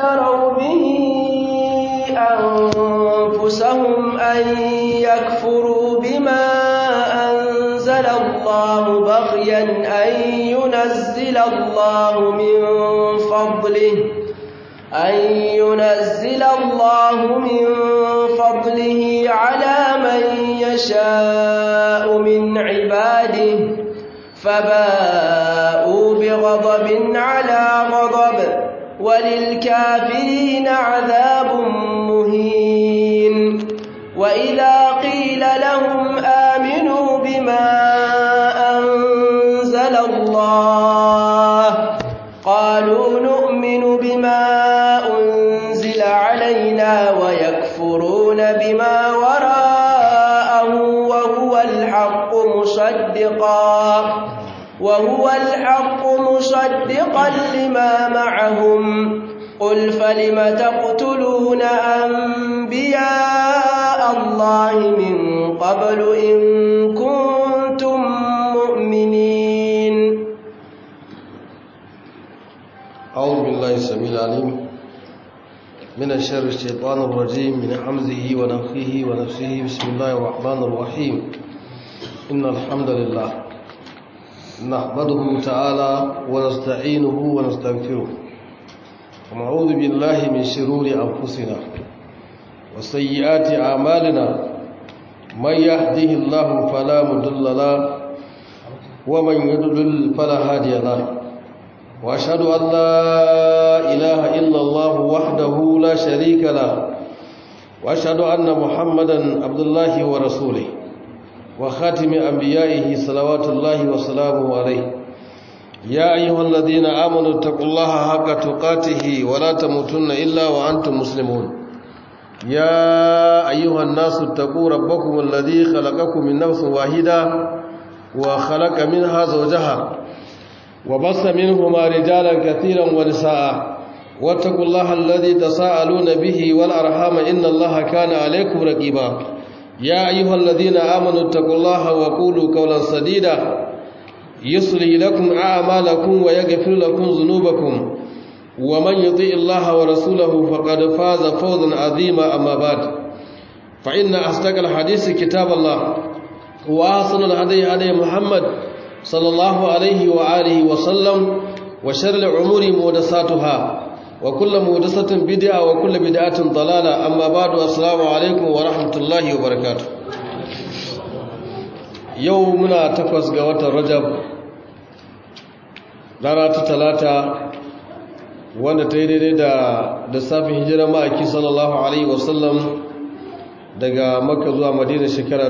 اشتروا به أنفسهم أن يكفروا بما أنزل الله بغيا أن ينزل الله من فضله أن ينزل الله من فضله على من يشاء من عباده فباءوا بغضب على غضب وللكافرين عذاب مهين وإذا قيل لهم آمنوا بما أنزل الله قالوا نؤمن بما أنزل علينا ويكفرون بما وراءه وهو الحق مصدقا وهو الحق مصدقا لما معهم قل فلم تقتلون أنبياء الله من قبل إن كنتم مؤمنين أعوذ بالله السميع العليم من الشر الشيطان الرجيم من حمزه ونفخه ونفسه بسم الله الرحمن الرحيم إن الحمد لله نحمده تعالى ونستعينه ونستغفره ونعوذ بالله من شرور أنفسنا وسيئات أعمالنا من يهده الله فلا مضل له ومن يضلل فلا هادي له وأشهد أن لا إله إلا الله وحده لا شريك له وأشهد أن محمدا عبد الله ورسوله وخاتم أنبيائه صلوات الله وسلامه عليه يا أيها الذين آمنوا اتقوا الله حق تقاته ولا تموتن إلا وأنتم مسلمون يا أيها الناس اتقوا ربكم الذي خلقكم من نفس واحدة وخلق منها زوجها وبص منهما رجالا كثيرا ونساء واتقوا الله الذي تساءلون به والأرحام إن الله كان عليكم رقيبا يا أيها الذين آمنوا اتقوا الله وقولوا قولا سديدا يصلي لكم أعمالكم ويغفر لكم ذنوبكم ومن يطيع الله ورسوله فقد فاز فوزا عظيما أما بعد فإن أصدق الحديث كتاب الله وأحسن الهدي هدي محمد صلى الله عليه وآله وسلم وشر الأمور محدثاتها وكل محدثة بدعة وكل بدعة ضلالة أما بعد السلام عليكم ورحمة الله وبركاته يومنا تقوس قوات الرجب rana ta talata wanda ta yi daidai da lissafin hijirar ma'aiki sallallahu alaihi wasallam daga makka zuwa madina shekara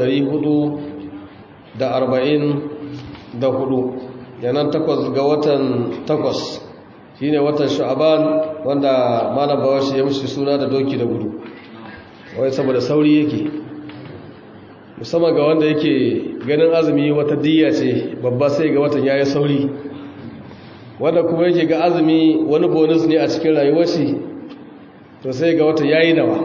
444 yanan takwas ga watan takwas shine watan sha'aban wanda malam bawashi ya mushi suna da doki da gudu wai saboda sauri yake musamman ga wanda yake ganin azumi wata diya ce babba sai ga watan yayi sauri wanda kuma yake ga azumi wani bonus ne a cikin rayuwar shi to sai ga wata yayi nawa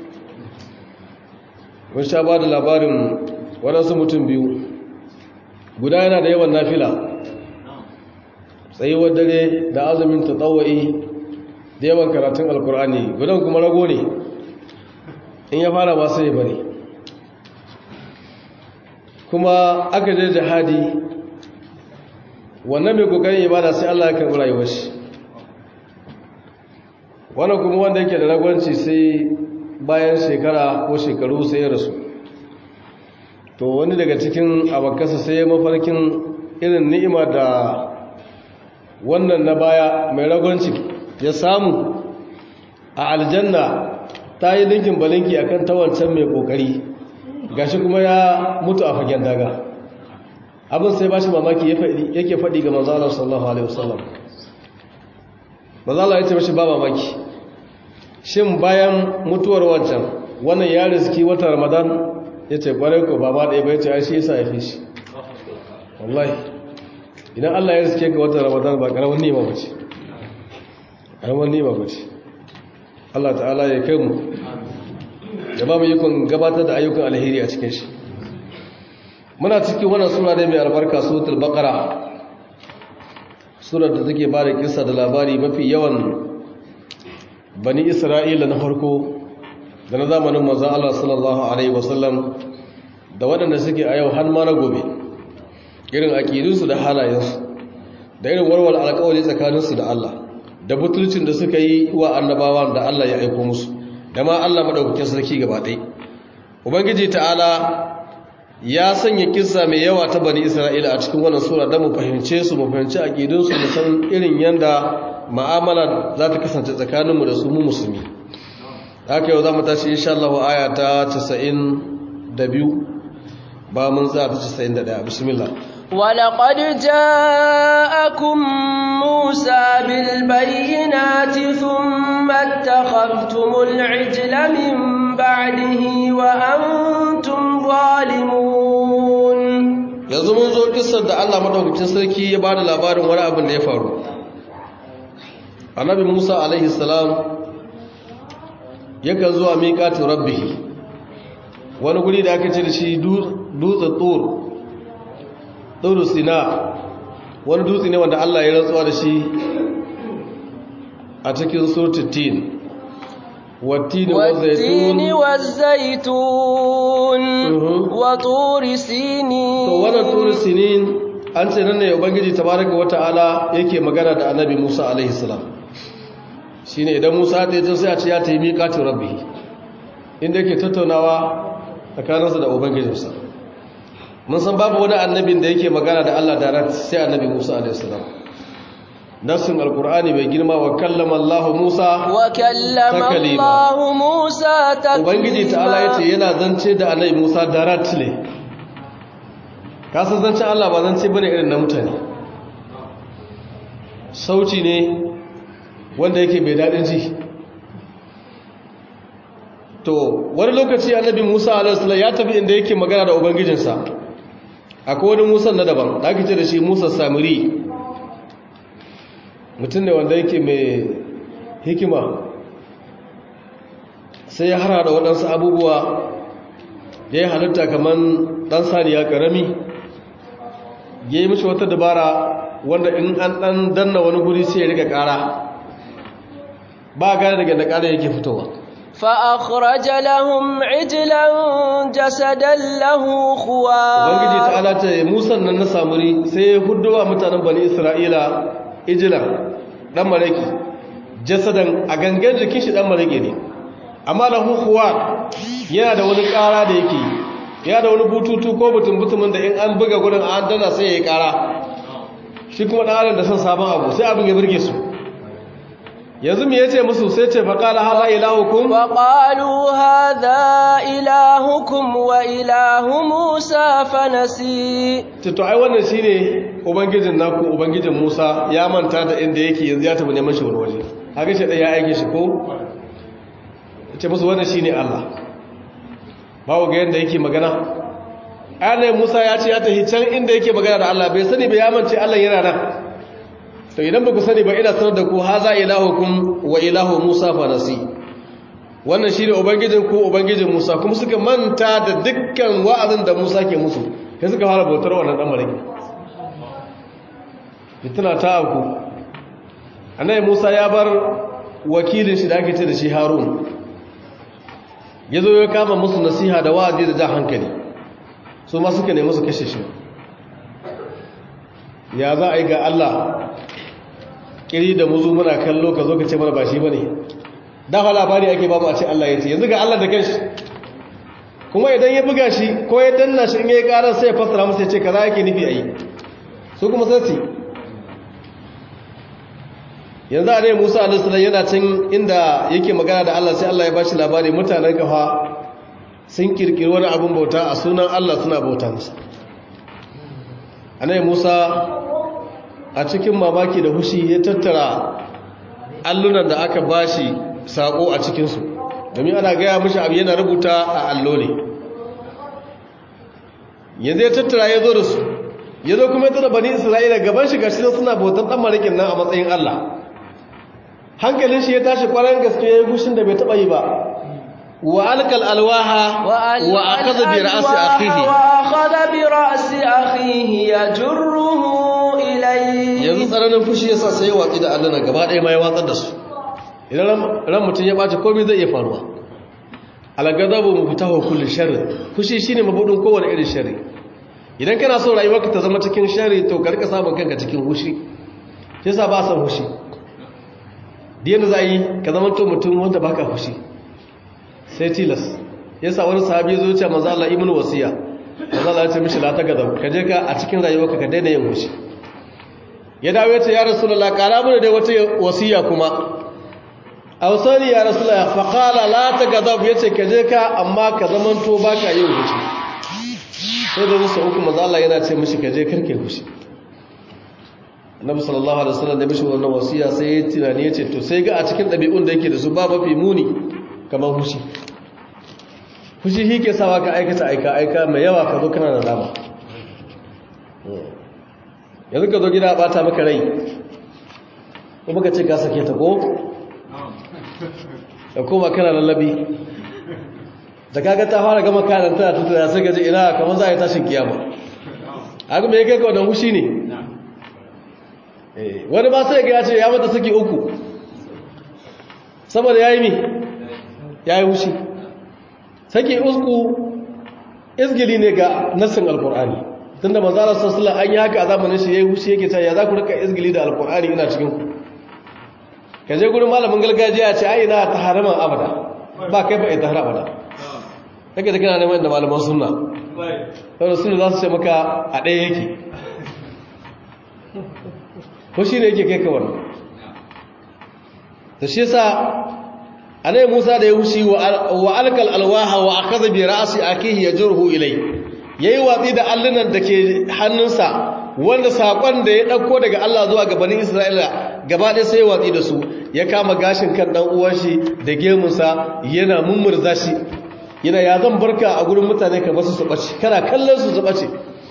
mun sha ba da labarin waɗansu mutum biyu guda yana da yawan nafila tsayuwar dare da azumin tatawai da yawan karatun alkur'ani gudan kuma rago ne in ya fara ba sai bari kuma aka je jihadi wannan mai kokarin ibada sai Allah ya karɓi rayuwar shi wannan kuma wanda yake da ragwanci sai bayan shekara ko shekaru sai ya rasu to wani daga cikin abakasa sai ya mafarkin irin ni'ima da wannan na baya mai ragwanci ya samu a aljanna ta yi linkin balinki akan tawancan mai kokari gashi kuma ya mutu a fagen daga abin sai ba shi mamaki yake faɗi ga manzalar sallallahu alaihi wasallam manzalar ya ce mashi ba mamaki shin bayan mutuwar wancan wannan ya riski watan ramadan ya ce ƙwarai ko ba ma ɗaya bai ce ya shi yasa ya fi shi wallahi idan allah ya riske ga watan ramadan ba ƙaramin nema ba ce ƙaramin nema ba ce allah ta'ala ya kai mu da ba mu yi kun gabatar da ayyukan alheri a cikin shi muna cikin wannan sura da mai albarka suratul baqara surar da take ba da kissa da labari mafi yawan bani isra'ila na farko da na zamanin manzan Allah sallallahu Alaihi wasallam da waɗanda suke a yau har ma na gobe irin aƙidunsu da halayensu da irin warware alƙawari tsakaninsu da Allah da butulcin da suka yi wa annabawan da Allah ya aiko musu da ma Allah maɗaukakin sarki gaba ɗai ubangiji ta'ala ya sanya kissa mai yawa ta bani isra'ila a cikin wannan sura don mu fahimce su mu fahimci aƙidunsu da san irin yanda ma'amala za ta kasance tsakaninmu da su mu musulmi haka yau za mu tashi insha Allah aya ta 92 ba mun tsaya ta 91 bismillah ولقد جاءكم موسى بالبينات ثم اتخذتم العجل من بعده وأنتم ظالمون yanzu mun zo kissar da Allah madaukakin sarki ya bada labarin wani abin da ya faru annabi Musa alaihi salam yakan zuwa miƙatin rabbihi wani guri da aka ce da shi dutse tur tsoro sina wani dutse ne wanda Allah ya rantsuwa da shi a cikin surtittin wattini والتين والزيتون وطور سينين to wannan tur sinin an ce nan ne ubangiji tabaraka wata'ala yake magana da annabi Musa alaihi salam shine idan Musa ta yi sai a ce ya tayi miqatin rabbi inda yake tattaunawa tsakaninsa da ubangijinsa mun san babu wani annabin da yake magana da Allah direct sai annabi Musa alaihi salam nasin alqur'ani mai girma wa kallama Allah Musa wa kallama Allah Musa taklima ubangiji ta'ala yace yana zance da annabi Musa directly ka san zancen Allah ba zance bane irin na mutane sauci ne wanda yake mai dadin ji to wani lokaci annabi Musa alaihi salam ya tafi inda yake magana da ubangijinsa akwai wani Musa na daban da ake ce da shi Musa Samiri mutum ne wanda yake mai hikima sai ya hara da waɗansu abubuwa da ya halitta kamar ɗan saniya ƙarami ya yi mashi wata dabara wanda in an ɗan danna wani guri sai ya riga ƙara ba gane daga da ƙara yake fitowa فأخرج لهم عجلا جسدا له خوار ubangiji ta alata musan nan na samuri sai ya huduwa mutanen bani isra'ila ijilan dan mareki jasadan a gangan jikin shi dan mareki ne amma da hukuwa yana da wani kara da yake yana da wani bututu ko butun butumin da in an buga gudun an dana sai ya yi kara shi kuma dan adam da son sabon abu sai abin ya burge su yanzu me yace musu sai ce faqala hadha ilahukum فقالوا هذا إلهكم وإله موسى فنسي to ai wannan shine ubangijin naku ubangijin Musa ya manta da inda yake yanzu ya tafi neman shi wani waje haka shi da ya aike shi ko ce musu wannan shine Allah bawo ga yanda yake magana ayyana Musa ya ce ya tafi can inda yake magana da Allah bai sani ba ya mance Allah yana nan to idan ba ku sani ba ina sanar da ku haza ilahukum wa ilahu Musa fa nasi wannan shine ubangijin ku ubangijin Musa kuma suka manta da dukkan wa'azin da Musa ke musu sai suka fara bautar wannan dan mariki fitina ta aku annabi Musa ya bar wakilin shi da ake ce da shi Harun yazo ya kama musu nasiha da wa'azi da jan hankali su ma suka nemi su kashe shi ya za a yi ga Allah kiri da muzu muna kallo ka zo ka ce mana ba shi bane dafa labari ake babu a ce Allah ya ce yanzu ga Allah da kanshi kuma idan ya buga shi ko ya danna shi in ya yi karar sai ya fassara masa ya ce kaza yake nufi a yi su kuma sai yanzu a rai musa alisalam yana can inda yake magana da Allah sai Allah ya ba shi labari mutanen kafa sun kirkiri wani abin bauta a sunan Allah suna bauta masa anai musa a cikin mamaki da hushi ya tattara allunan da aka bashi sako a cikinsu domin ana gaya mashi abu yana rubuta a allo ne yanzu ya tattara ya zo da su ya zo kuma ya tara bani isra'ila gaban shi gashi suna bautan dan marikin nan a matsayin allah hankalin shi ya tashi kwarar gaske ya yi gushin da bai taba yi ba wa alkal alwaha wa akaza bi ra'si akhihi wa akhadha bi ra'si akhihi yajruhu ilayhi yanzu tsananin fushi yasa sai ya watsi da allana gaba ɗaya ma ya watsar da su idan ran mutum ya ɓace komai zai iya faruwa algadabu muftahu kulli sharri fushi shine mabudin kowane irin sharri idan kana so rayuwarka ta zama cikin sharri to ka rika samun kanka cikin fushi yasa ba san fushi diyan za yi ka zama to mutum wanda baka fushi sai tilas yasa wani sahabi zo ce manzo Allah ibnu wasiya manzo Allah ya ce mishi la ta gadab ka je ka a cikin rayuwarka ka daina yin fushi ya dawo ya ce ya rasulullah kara mana dai wata wasiya kuma ausani ya rasulullah fa qala la tagadab yace ka je ka amma ka zamanto baka yin fushi sai da musu uku manzo Allah yana ce mishi ka je karke fushi Annabi sallallahu alaihi wasallam da mishi wannan wasiya sai ya tunani yace to sai ga a cikin dabi'un da yake da su ba mafi muni kamar fushi fushi shi ke sawa ka aikata aika aika mai yawa ka zo kana da dama yanzu ka zo gida bata maka rai kuma ka ce ka sake ta ko da koma kana lallabi da kaga ta fara gama kanan tana tutura sai gaji ina kamar za a yi tashin kiyama haka mai kai kawadon hushi ne wani ba sai ga ya ce ya mata saki uku saboda ya yi mi ya yi hushi saki uku izgili ne ga nassin alkur'ani tun da manzara sassula an yi haka a zamanin shi ya yi hushi yake ta ya za ku rika izgili da alkur'ani ina cikin ku ka je gurin malamin gargajiya ce ai na ta haraman abada ba kai ba ita har abada kake da kana neman da malaman sunna saboda sunna za su ce maka a ɗaya yake ko shi ne yake kai ka wannan da shi yasa anai Musa da ya hushi wa alkal alwaha wa akhadha bi ra'si akihi yajruhu ilay yayi watsi da allunan da ke hannunsa wanda sakon da ya dauko daga Allah zuwa ga bani Isra'ila gaba ɗaya sai ya watsi da su ya kama gashin kan dan uwan shi da gemunsa yana mummurza shi yana ya zan barka a gurin mutane ka basu su bace kana kallon su su bace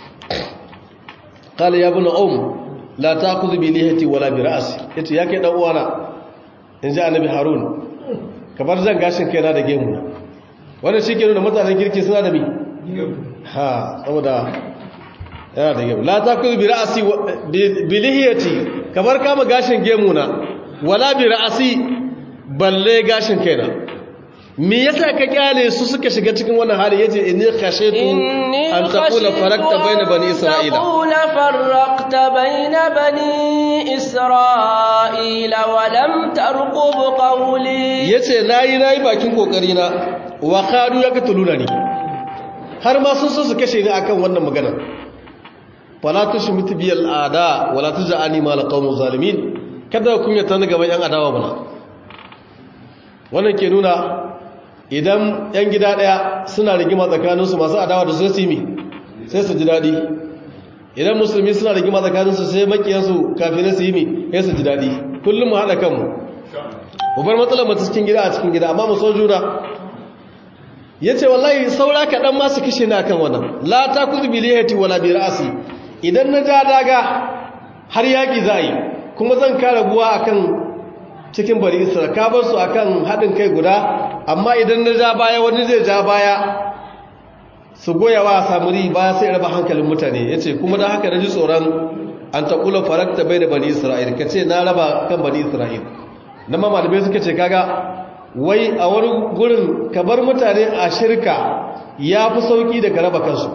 qala ya ibn um la ta'khudh bi lihati wala bi ra'si yace ya kai dan uwana inji annabi harun kamar zan gashin kaina da gemuna wannan shike nuna mutanen kirki suna da mi ha saboda yana da gemu la ta'khudh bi ra'si bi lihiyati kamar kama gashin gemuna wala bi ra'si balle gashin kaina me yasa ka kyale su suka shiga cikin wannan hali yace inni khashitu an taqula farakta baina bani isra'ila taqula farakta baina bani isra'ila wa lam tarqub qawli yace nayi nayi bakin kokari na wa kadu yaqtuluna ni har ma sun so su kashe ni akan wannan magana fala tushmit bi al'ada wala tuj'alni ma alqawmi zalimin kada ku kunyata ni gaban yan adawa bana wannan ke nuna idan yan gida daya suna rigima tsakaninsu masu adawa da su su yi sai su ji daɗi idan musulmi suna rigima tsakaninsu sai makiyansu kafin su yi mi sai su ji daɗi kullum mu haɗa kanmu mu bar matsalar mata cikin gida a cikin gida amma mu so juna ya ce wallahi saura kaɗan masu kishe na kan wannan la ta kuzu biliyati wala bi ra'asi idan na ja daga har yaƙi za a yi kuma zan kare buwa akan cikin bari isra ka bar su akan haɗin kai guda amma idan na ja baya wani zai ja baya su goya wa samuri baya sai raba hankalin mutane ya ce kuma da haka na ji tsoron an taƙula farakta bai da bani isra'il ka ce na raba kan bani isra'il na ma malamai suka ce kaga wai a wani gurin ka bar mutane a shirka ya fi sauƙi da ka raba kansu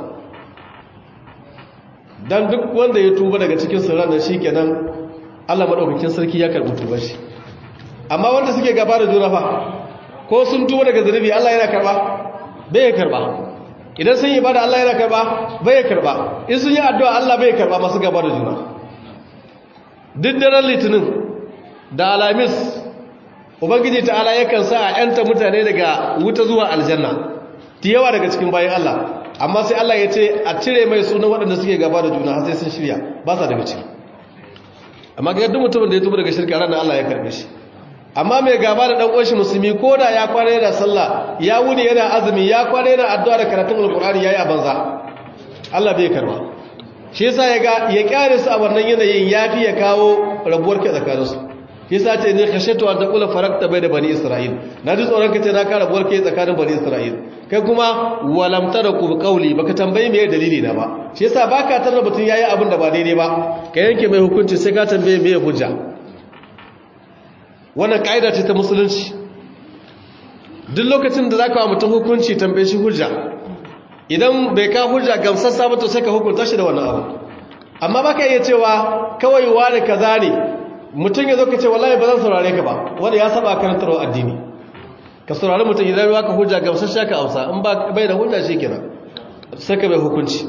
don duk wanda ya tuba daga cikin sirran da shi kenan allah maɗaukakin sarki ya karɓi tubar shi amma wanda suke gaba da juna fa ko sun tuba daga zunubi Allah yana karba bai ya karba idan sun yi bada Allah yana karba bai ya karba in sun yi addu'a Allah bai ya karba masu gaba da juna duk daren litinin da alamis ubangiji ta'ala yakan sa a yanta mutane daga wuta zuwa aljanna ta yawa daga cikin bayan Allah amma sai Allah ya ce a cire mai sunan waɗanda suke gaba da juna har sai sun shirya ba sa daga ciki amma ga duk mutumin da ya tuba daga shirka ranar Allah ya karbe shi amma mai gaba da dan uwanshi musulmi ko da ya kwana yana sallah ya wuni yana azumi ya kwana yana addu'a da karatun alqur'ani yayi a banza Allah bai karba shi yasa ya ga ya kyare su a wannan yanayin yafi ya kawo rabuwar ke tsakanin su shi yasa ce ne khashatu an taqula farakta bai da bani isra'il na ji tsoron ka ce na ka rabuwar ke tsakanin bani isra'il kai kuma walam taraku qawli baka tambaye me dalili na ba shi yasa baka tarra mutun yayi abin da ba daidai ba ka yanke mai hukunci sai ka tambaye me hujja wannan ka'ida ce ta musulunci duk lokacin da za ka wa mutum hukunci tambaye shi hujja idan bai ka hujja gamsassa ba to sai ka hukunta shi da wannan abu amma baka iya cewa kawai wani kaza ne mutum ya zo ka ce wallahi ba zan saurare ka ba wanda ya saba karantarwa addini ka saurari mutum idan ya ka hujja gamsassha ka amsa in ba bai da hujja shi kenan sai ka bai hukunci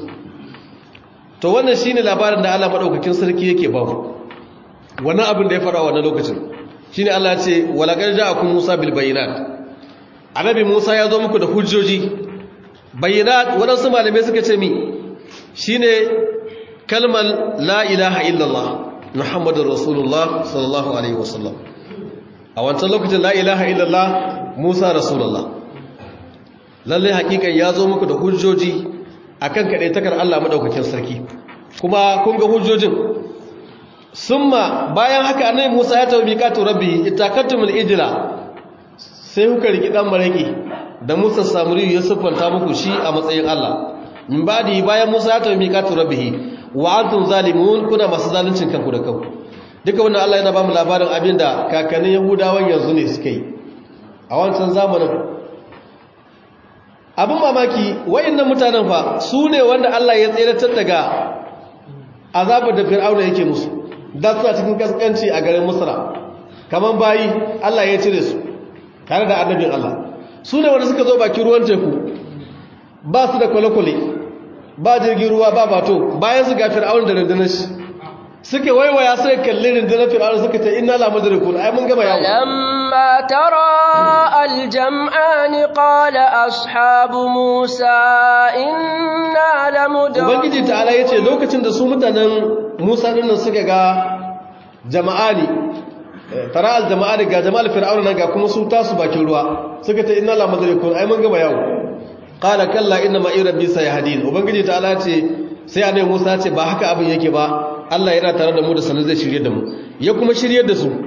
to wannan shine labarin da Allah madaukakin sarki yake ba mu wannan abin da ya fara wannan lokacin shine Allah ya ce walaqad ja'akum Musa bil bayinat annabi Musa ya zo muku da hujjoji bayinat wadansu malamai suka ce mi shine kalmar la ilaha illallah muhammadur rasulullah sallallahu alaihi wasallam a wancan lokacin la ilaha illallah Musa rasulullah lalle hakikan ya zo muku da hujjoji akan kaɗai takar Allah maɗaukakin sarki kuma kun ga hujjojin summa bayan haka annabi Musa ya tafi miqatu rabbi itakatumul ijla sai kuka riki dan maraki da Musa samuri ya siffanta muku shi a matsayin Allah min badi bayan Musa ya tafi miqatu rabbi wa antum zalimun kuna masu zaluncin kanku da kanku duka wannan Allah yana ba mu labarin abinda kakannin Yahudawan yanzu ne suka yi a wancan zamanin abin mamaki wa'annan mutanen fa su ne wanda Allah ya tseratar daga azabar da fir'auna yake musu da suna cikin kaskanci a garin musra kaman bayi Allah ya cire su tare da annabin Allah su ne wanda suka zo bakin ruwan teku ba su da kwale-kwale ba jirgin ruwa ba bato bayan su ga fir'auna da rundunar shi suke waiwaya sai kalli rundunar fir'auna suka ce inna la mudrikun ai mun gama yawo lamma tara aljam'an qala ashabu musa inna la mudrikun ubangiji ta'ala yace lokacin da su mutanen musa dinnan suka ga jama'ani tara aljama'ani ga jama'al fir'auna nan ga kuma su tasu bakin ruwa suka ce inna la mudrikun ai mun gama yawo qala kalla inna ma'i rabbi sayahdin ubangiji ta'ala ce sai annabi musa ce ba haka abin yake ba Allah yana tare da mu da sanin zai shirye da mu ya kuma shirye da su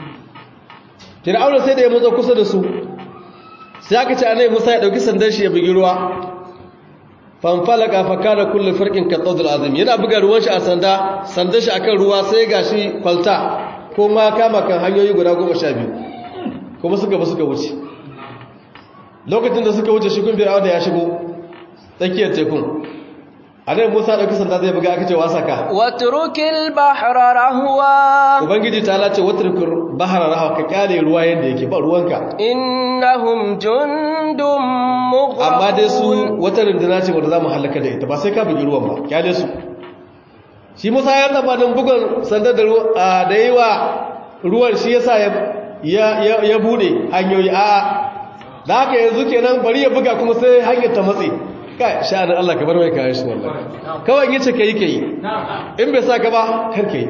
Fir'auna sai da ya motsa kusa da su sai aka ce annabi Musa ya dauki sandan shi ya bugi ruwa fanfalaka fa kana kullu farqin ka tawdul azim yana buga ruwan shi a sanda sandan shi akan ruwa sai gashi kwalta ko ma kama kan hanyoyi guda 12 kuma suka ba suka wuce lokacin da suka wuce shi kun Fir'auna ya shigo tsakiyar tekun annabi Musa dauki sanda zai buga aka ce wasa ka watrukil bahra rahwa ubangiji ta lace watrukil bahra rahwa ka kyale ruwa yadda yake ba ruwanka innahum jundum mughraqun amma dai su wata runduna ce wanda zamu halaka da ita ba sai ka bugi ruwan ba kyale su shi Musa ya taba dan bugun sanda da da yawa ruwan shi yasa ya ya ya bude hanyoyi a da haka yanzu kenan bari ya buga kuma sai hanyar ta matse kai sha'anin Allah ka bar mai kayan shi wallahi kawai yace kai kai in bai saka ba kar kai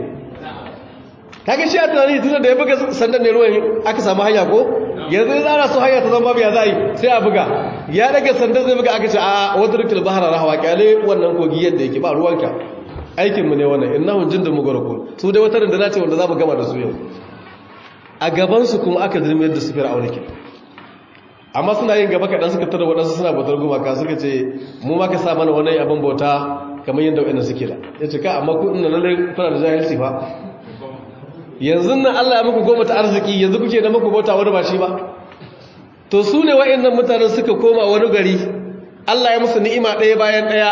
kage shi a tunani tunda da ya buga sandan ne ruwan aka samu hanya ko yanzu in ana so hanya ta zama biya zai sai a buga ya daga sandan zai buga aka ce a wadrukul bahra rahwa kyale wannan kogi yadda yake ba ruwanka aikin mu ne wannan innahu jindun mugarakun su dai wata da ce wanda zamu gama da su yau a gaban su kuma aka dirmiyar da su fir'auna ke amma suna yin gaba kaɗan suka tara waɗansu suna bautar gumaka suka ce mu ma ka sa mana wani abin bauta kamar yadda waɗanda suke da ya ce ka amma ku ina lalle kuna da jahilci fa yanzu nan Allah ya muku goma ta arziki yanzu kuke da muku bauta wani ba shi ba to su ne waɗannan mutanen suka koma wani gari Allah ya musu ni'ima ɗaya bayan ɗaya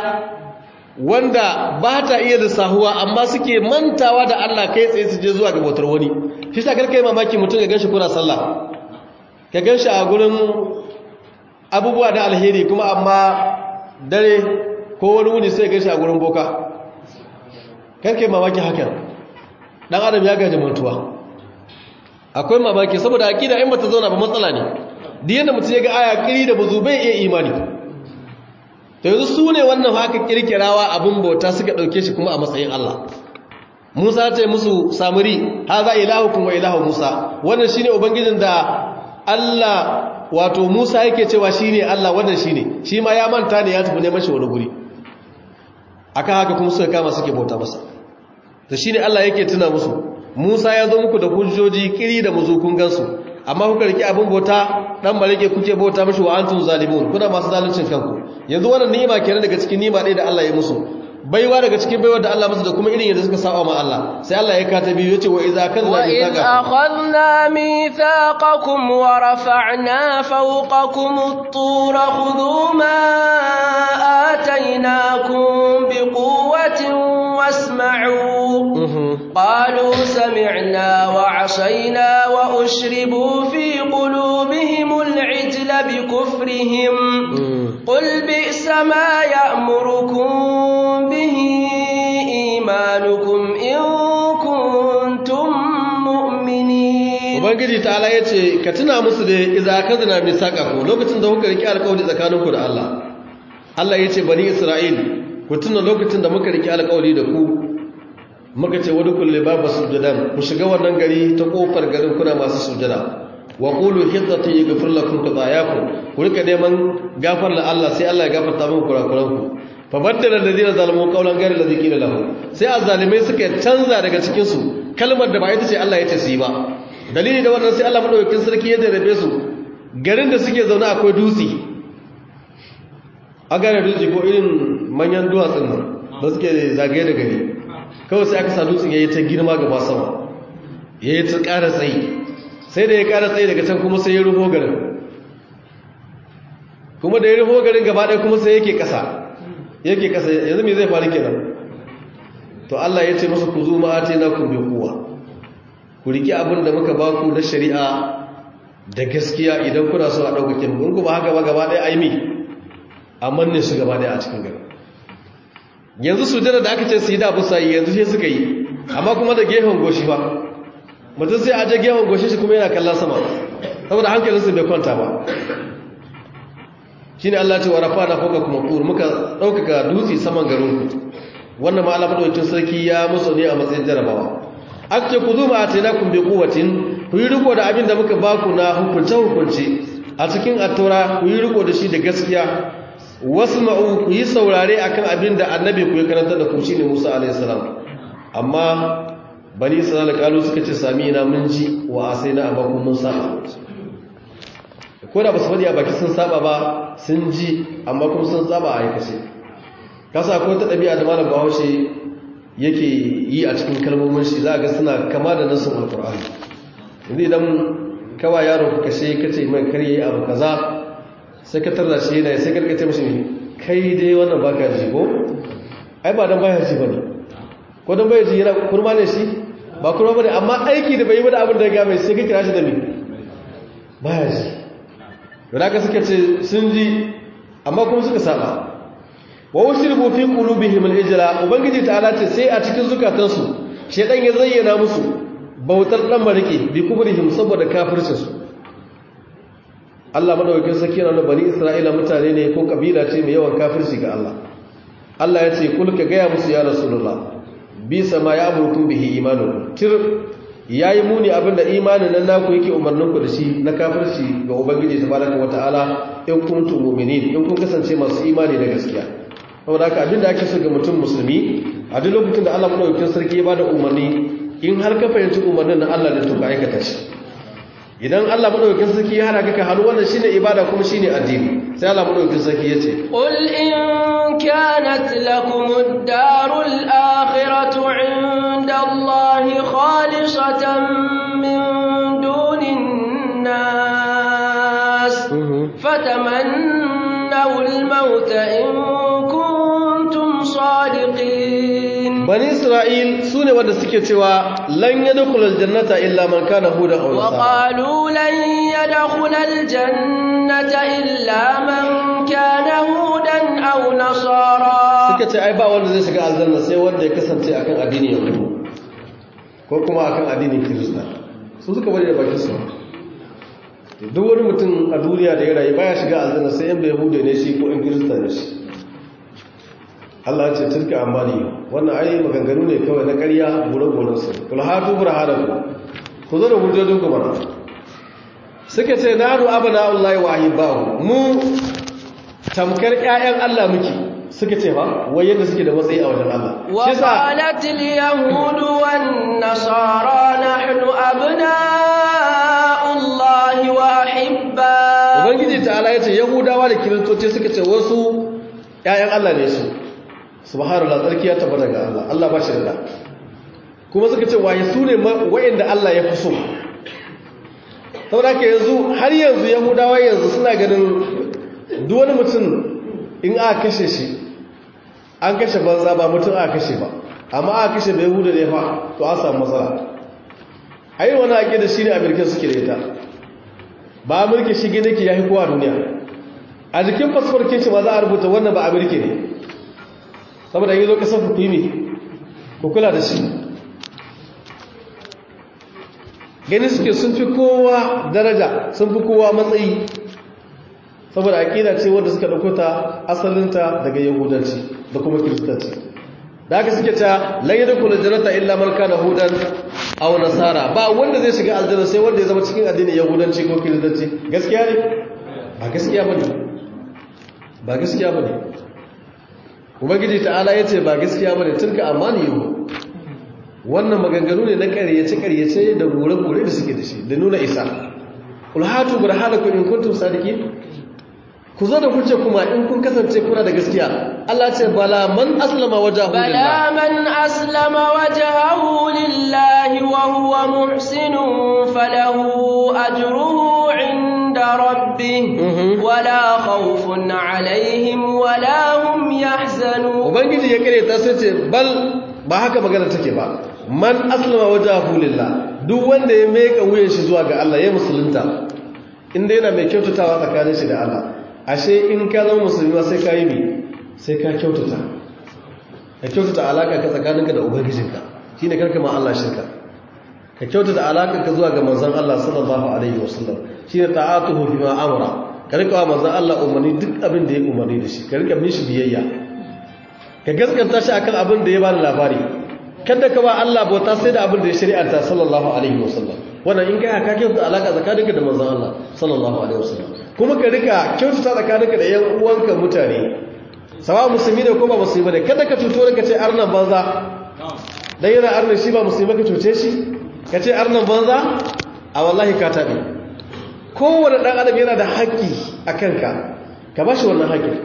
wanda ba ta iya lissahuwa amma suke mantawa da Allah kai tsaye su je zuwa ga bautar wani shi sa karkai mamaki mutum ya ganshi kuna sallah ka gan shi a gurin abubuwa da alheri kuma amma dare ko wani wuni sai gan shi a gurin boka karke mamaki hakan dan adam ya gaji mantuwa akwai mamaki saboda akida in bata zauna ba matsala ne duk yanda mutum ya ga aya kiri da buzu bai iya imani to yanzu su ne wannan haka kirkirawa abin bauta suka dauke shi kuma a matsayin Allah Musa ce musu samuri haza ilahukum wa ilahu Musa wannan shine ubangijin da Allah wato Musa yake cewa shine Allah wannan shine shi ma ya manta ne ya tafi neman shi wani guri akan haka kuma suka kama suke bauta masa to shine Allah yake tuna musu Musa ya zo muku da hujjoji kiri da muzukun gansu amma kuka riki abin bauta dan bareke kuke bauta mishi wa antum zalimun kuna masu zaluncin kanku yanzu wannan ni'ima kenan daga cikin ni'ima ɗaya da Allah ya musu baiwa daga cikin baiwa da Allah musu da kuma irin yadda suka saba ma Allah sai Allah ya kata biyu yace wa idza kadna وإذ أخذنا ميثاقكم ورفعنا فوقكم الطور خذوا ما آتيناكم بقوة واسمعوا قالوا سمعنا وعصينا وأشربوا في قلوبهم العجل بكفرهم قل بئس ما يأمركم به إيمانكم إن كنتم مؤمنين ubangiji ta'ala ya ce ka tuna musu da iza ka zina mai saƙa ku lokacin da kuka riƙe alƙawari tsakaninku da Allah Allah ya ce bani Isra'il ku tuna lokacin da muka riƙe alƙawari da ku muka ce wani kulle babu sujudan ku shiga wannan gari ta ƙofar garin kuna masu sujada wa qulu hiddatu yaghfir lakum khatayakum ku rika neman gafar la Allah sai Allah ya gafarta muku kurakuranku fa baddala alladhina zalamu qawlan ghayra alladhi qila lahum sai azzalimai suka canza daga cikin su kalmar da ba ita ce Allah ya ce su yi ba dalili da wannan sai Allah madaukakin sarki ya jarabe su garin da suke zaune akwai dutse a gane dutse ko irin manyan duwatsun nan da suke zagaye da gari kawai sai aka sa dutsen ya yi ta girma gaba sama ya yi ta ƙara tsayi sai da ya ƙara tsayi daga can kuma sai ya rufo garin kuma da ya rufo garin gaba ɗaya kuma sai yake ƙasa yake ƙasa yanzu me zai faru kenan to Allah ya ce masa ku zo ma'ate na ku bi kuwa ku riki abin da muka ba ku na shari'a da gaskiya idan kuna so a ɗaukake mu in ku ba haka ba gaba ɗaya aimi amma ne su gaba ɗaya a cikin gari yanzu su da aka ce su yi da abu sai yanzu sai suka yi amma kuma da gefen goshi ba mutum sai aje gefen goshi shi kuma yana kallon sama saboda hankalinsu bai kwanta ba shine Allah ce wa rafa'na fawqa kuma qur muka ɗaukaka dutse saman garin ku wannan ma Allah madaukakin sarki ya musu ne a matsayin jarabawa aka ce ku zo ma atainakum bi quwwatin ku yi riko da abin da muka baku na hukunce hukunce a cikin attaura ku yi riko da shi da gaskiya wasma'u ku yi saurare akan abin da annabi ku ya karanta da ku shine Musa alaihi salam amma bani isra'ila kalu suka ce sami ina mun ji wa asaina amma kun mun saba ko da basu fadi a baki sun saba ba sun ji amma kuma sun saba a aikace kasa ko ta dabi'a da malam Bahaushe yake yi a cikin kalmomin shi za ga suna kama da nasin alqur'ani yanzu idan kawa yaro ka kashe kace mai karye abu kaza sai ka tarda shi yana sai karkace mashi kai dai wannan baka ji ko ai ba dan baya ji bane ko dan baya ji yana kurma ne shi ba kurma bane amma aiki da bai yi da abin da ya ga mai sai ka kira shi da me baya ji da ka suka ce sun ji amma kuma suka saba wa ushribu fi qulubihim al-ijla ubangiji ta'ala ce sai a cikin zukatansu shedan ya zayyana musu bautar dan mariki bi kubrihim saboda kafircin su Allah madaukakin sarki yana da bani Isra'ila mutane ne ko kabila ce mai yawan kafirci ga Allah Allah ya ce kul ka gaya musu ya rasulullah bi sama ya amurkum bihi imanukum tir yayi muni abinda imanin nan naku yake umarnin ku da shi na kafirci ga ubangiji tabaraka wataala in kuntum mu'minin in kun kasance masu imani da gaskiya saboda haka abinda ake so ga mutum musulmi a duk lokacin da Allah madaukakin sarki ya bada umarni in har ka fahimci umarnin na Allah ne to ka aikata shi idan Allah madaukakin sarki ya hana ka ka hannu wannan shine ibada kuma shine addini sai Allah madaukakin sarki yace qul in kanat lakum ad-darul akhiratu 'inda Allah khalisatan min dunin nas fatamannaw al-maut in kuntum sadiqin bani isra'il su ne wanda suke cewa lan yadkhul aljannata illa man kana hudan aw wa qalu lan yadkhul aljannata illa man kana hudan aw nasara suka ce ai ba wanda zai shiga aljanna sai wanda ya kasance akan addini yahudu ko kuma akan addinin kirista su suka bari da bakin su duk wani mutum a duniya da ya rayu baya shiga aljanna sai yan yahudu ne shi ko yan kirista ne shi Allah ce tilka amali wannan ai maganganu ne kawai na ƙarya gure-guren su kul hatu burhanaku ku zo da hujjojin ku mana suka ce nanu abana Allah wa ahibahu mu tamkar ƴaƴan Allah muke suka ce ba wai yadda suke da matsayi a wajen Allah wa qalat al yahud wan nasara nahnu abna'u Allah wa ahibba ubangiji ta'ala yace yahudawa da kiristoci suka ce wasu ƴaƴan Allah ne su subhanallah tsarki ya tabbata ga Allah Allah ba shi da da kuma suka ce waye su ne wa'inda Allah ya fi so saboda haka yanzu har yanzu yahudawa yanzu suna ganin duk wani mutum in aka kashe shi an kashe banza ba mutum aka kashe ba amma aka kashe bai huda ne fa to an samu matsala a yi wani haƙe da shi ne amurka suke da ita ba amurka shi gina ke ya fi kowa duniya a jikin fasfarkin shi ma za a rubuta wannan ba amurka ne saboda yi zo kasar hukumi ku kula da shi gani suke sun fi kowa daraja sun fi kowa matsayi saboda aƙida ce wadda suka ɗauko ta asalinta daga yahudanci da kuma kiristanci da haka suke ta laye da kula janata illa marka da hudan au nasara ba wanda zai shiga aljanna sai wanda ya zama cikin addinin yahudanci ko kiristanci gaskiya ne ba gaskiya bane ba gaskiya bane ubangiji ta'ala yace ba gaskiya bane tilka amani yau wannan maganganu ne na ƙaryace ƙaryace da gore-gore da suke da shi da nuna isa kul hatu burhanakum in kuntum sadiqin ku zo da hujja kuma in kun kasance kuna da gaskiya Allah ce bala man aslama wajahu bala man aslama wajahu lillahi wa huwa muhsin falahu ajruhu inda rabbih wala khawfun alaihim wala hum yahzanun ubangiji ya kare ta sai ce bal ba haka magana take ba man aslama wajahu lillah duk wanda ya meka wuyan shi zuwa ga Allah ya musulunta inda yana mai kyautatawa tsakanin shi da Allah ashe in ka zama musulmi sai ka yi mi sai ka kyautata ka kyautata alaka ka tsakaninka da ubangijinka shine karka ma Allah shirka ka kyautata alaka ka zuwa ga manzon Allah sallallahu alaihi wasallam shine ta'atuhu bima amara ka rika wa manzon Allah umarni duk abin da ya umarni da shi ka rika mishi biyayya ka gaskanta shi akan abin da ya bani labari kada ka ba Allah bauta sai da abin da ya shari'anta sallallahu alaihi wasallam wannan in kai ka kyautata alaka tsakaninka da manzon Allah sallallahu alaihi wasallam kuma ka rika kyautata tsakaninka da yan uwanka mutane sawa musulmi ne ko ba musulmi ne kada ka tuto ka ce arnan banza dan yana arnan shi ba musulmi ka cuce shi ka ce arnan banza a wallahi ka tabe kowane dan adam yana da haƙƙi a kanka ka ba shi wannan haƙƙin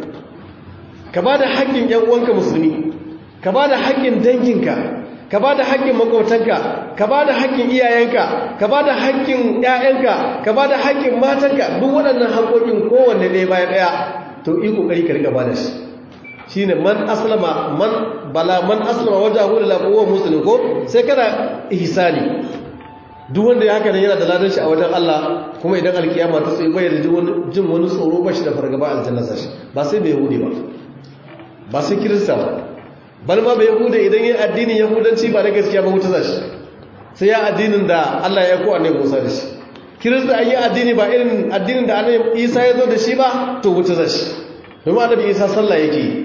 ka ba da haƙƙin yan uwanka musulmi ka ba da haƙƙin danginka ka ba da haƙƙin makwautanka ka ba da haƙƙin iyayenka ka ba da haƙƙin ƴaƴanka ka ba da haƙƙin matanka duk waɗannan haƙƙoƙin kowanne ɗaya bayan ɗaya to yi ƙoƙari ka riƙa ba da shi shi ne man aslama man bala man aslama wajen hudu lafuwa musulun ko sai kana ihsani duk wanda ya haka ne yana da ladan shi a wajen Allah kuma idan alkiyama ta tsaye bai da jin wani tsoro ba shi da fargaba aljanna sashi ba sai mai yahudi ba ba sai kirista ba bal ma bai yahuda idan yin addinin yahudanci ba na gaskiya ba wuta zashi sai ya addinin da Allah ya ko annabi Musa da shi kirista an yi addini ba irin addinin da annabi Isa ya zo da shi ba to wuta zashi domin annabi Isa sallah yake yi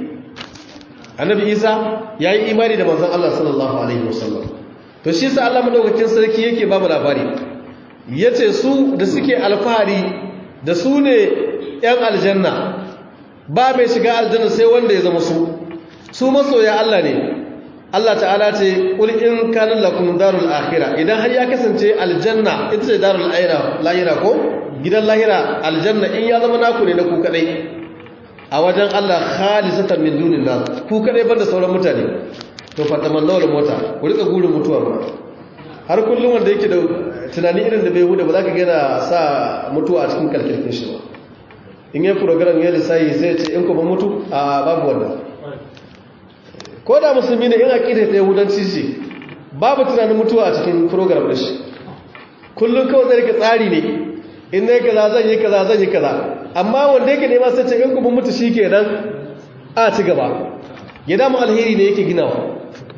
annabi Isa ya yi imani da manzon Allah sallallahu alaihi wasallam to shi sa Allah madaukakin sarki yake ba mu labari yace su da suke alfahari da su ne yan aljanna ba mai shiga aljanna sai wanda ya zama su su masoya Allah ne Allah ta'ala ce qul in kana lakum darul akhirah idan har ya kasance aljanna ita ce darul lahira ko gidan lahira aljanna in ya zama naku ne na ku kadai a wajen Allah khalisatan min dunin nas ku kadai banda sauran mutane to fa tamannaw al mota ku rika gurin mutuwa ba har kullum wanda yake da tunani irin da bai huda ba za ka ga sa mutuwa a cikin kalkirkin shi ba in yi program ya lissayi sai ce in kuma mutu a babu wannan ko da musulmi ne in aƙida ta yahudanci ce babu tunanin mutuwa a cikin program da shi kullum kawai zai rika tsari ne in na yi kaza zan yi kaza zan yi kaza amma wanda yake nema sai ce in kuma mutu shi ke nan a ci gaba ya damu alheri ne yake ginawa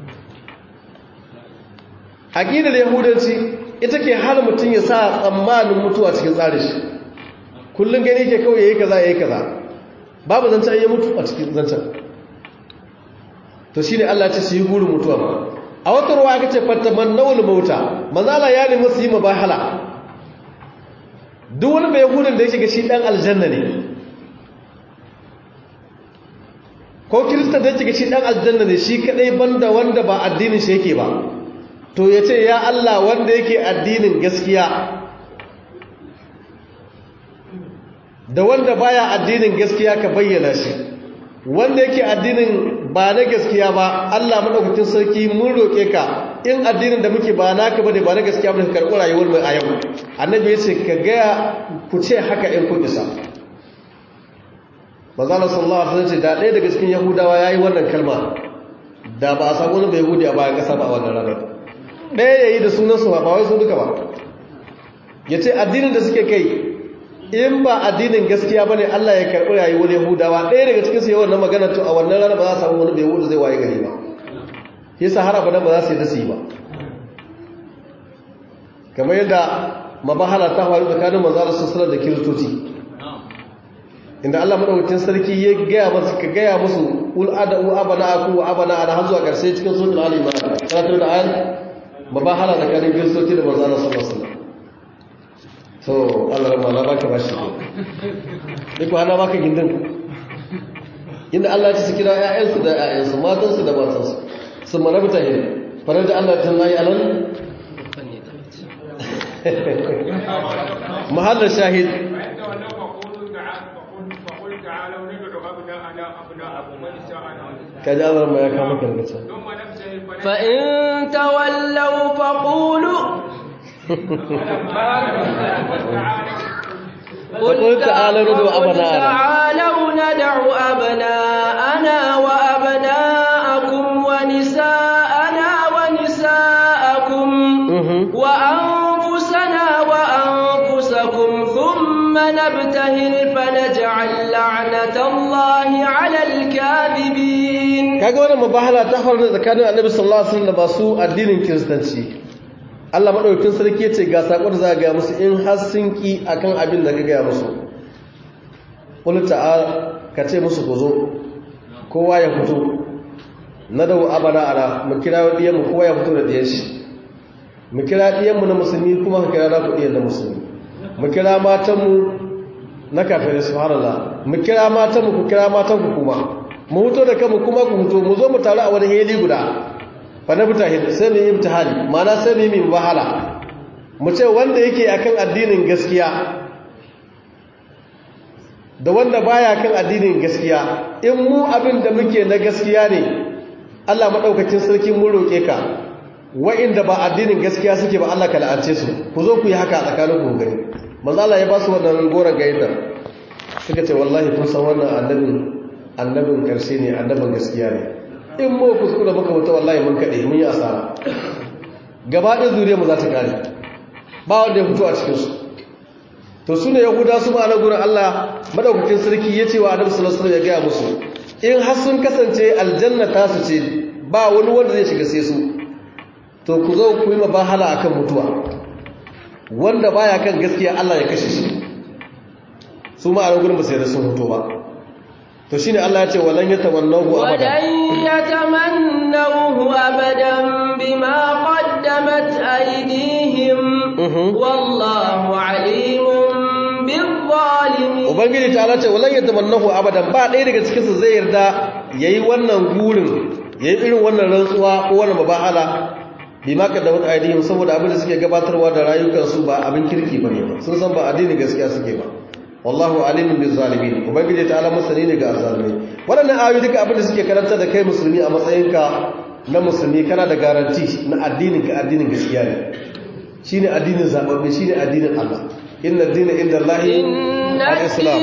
aƙidar yahudanci ita ke hana mutum ya sa tsammanin mutuwa cikin tsarin shi kullum gani ke kawai ya yi kaza ya yi kaza babu zancen ya mutu a cikin zancen to shi ne Allah ce su yi gurin mutuwa ba a wata ruwa aka ce fattaman nawul mauta manzala ya nemi su yi mabahala duk wani mai gudun da ya shiga shi dan aljanna ne ko kirista da ya shiga shi dan aljanna ne shi kadai banda wanda ba addinin shi yake ba to ya ce ya Allah wanda yake addinin gaskiya da wanda baya addinin gaskiya ka bayyana shi wanda yake addinin ba na gaskiya ba Allah madaukakin sarki mun roke ka in addinin da muke ba naka bane ba na gaskiya bane ka karɓi rayuwar mu a yau annabi ya ce ka ga ku ce haka in kun isa manzo sallallahu alaihi wasallam ce da ɗaya daga cikin yahudawa yayi wannan kalma da ba a samu wani bai yahudi a bayan ƙasa ba a wannan ranar ɗaya yayi da sunan su ba wai su duka ba yace addinin da suke kai in ba addinin gaskiya ba ne Allah ya karɓi rayuwar Yahudawa ɗaya daga cikinsu yawan na magana to a wannan rana ba za a samu wani bai Yahudu zai waye gari ba shi sa har abada ba za su yi da su yi ba kamar yadda mabahala ta faru tsakanin manzo sassanar da kiristoci inda Allah madaukakin sarki ya gaya masu ka gaya musu ul ada'u abana aku wa abana ana har zuwa ƙarshe cikin sunan Ali Imran karatu da ayan mabahala tsakanin kiristoci da manzo Allah sallallahu alaihi wasallam so Allah rama na baka bashi ko duk hana baka gindin inda Allah ya ci kira ƴaƴansu da ƴaƴansu matansu da matansu sun mana mutane farar da Allah ta nayi alan mahallin shahid kaji Allah rama ya kama kalmata فإن تولوا فقولوا فقل تعالوا ندعو أبناءنا تعالوا ندع أبناءنا وأبناءكم ونساءنا ونساءكم وأنفسنا وأنفسكم ثم نبتهل فنجعل لعنة الله على الكاذبين kaga wannan mubahala ta faru tsakanin Annabi sallallahu alaihi wasallam da masu addinin Kiristanci Allah maɗaukin sarki ya ce ga saƙon da za a gaya musu in har sun ƙi a kan abin da ka gaya musu ƙulta ka ce musu ku zo kowa ya fito na da abana ana mu kira ɗiyanmu kowa ya fito da ɗiyan shi mu kira ɗiyanmu na musulmi kuma ka kira naku ɗiyan na musulmi mu kira matanmu na kafin subhanallah mu kira matanmu ku kira matanku kuma mu fito da kanmu kuma ku fito mu zo mu taru a wani heli guda fanabtahid sai mu yi imtihani mana sai mu yi wahala mu ce wanda yake akan addinin gaskiya da wanda baya kan addinin gaskiya in mu abin da muke na gaskiya ne Allah madaukakin sarki mun roke ka wa'inda ba addinin gaskiya suke ba Allah ka la'ance su ku zo ku yi haka a tsakanin ku gani manzo Allah ya ba su wannan goran gayyata suka ce wallahi kun san wannan annabin annabin karshe ne annabin gaskiya ne in mu kuskura muka wuta wallahi mun kaɗe mun yi asara gaba ɗin zuriya mu za ta kare ba wanda ya fito a cikinsu to su ne yahuda su ma'ana gurin allah madaukakin sarki ya ce wa adam sallallahu ya gaya musu in har sun kasance aljanna ta su ce ba wani wanda zai shiga sai su to ku zo ku yi mabahala akan mutuwa wanda baya kan gaskiya allah ya kashe shi su ma'ana gurin ba sai da sun fito ba to shine Allah ya ce walan yatamannahu abada walan yatamannahu abadan bima qaddamat aydihim wallahu alimun bizzalimin ubangiji ta Allah ce walan yatamannahu abadan ba ɗaya daga cikin su zai yarda yayi wannan gurin yayi irin wannan rantsuwa ko wannan mabahala bima qaddamat aydihim saboda abin da suke gabatarwa da rayukansu ba abin kirki bane ba sun san ba addinin gaskiya suke ba wallahu alimin bil zalimin ubangiji ta'ala masani ne ga zalimai waɗannan ayoyi duka abin da suke karanta da kai musulmi a matsayinka na musulmi kana da garanti na addinin ka addinin gaskiya ne shine addinin zababbe shine addinin Allah inna ad-dina inda Allahi al-islam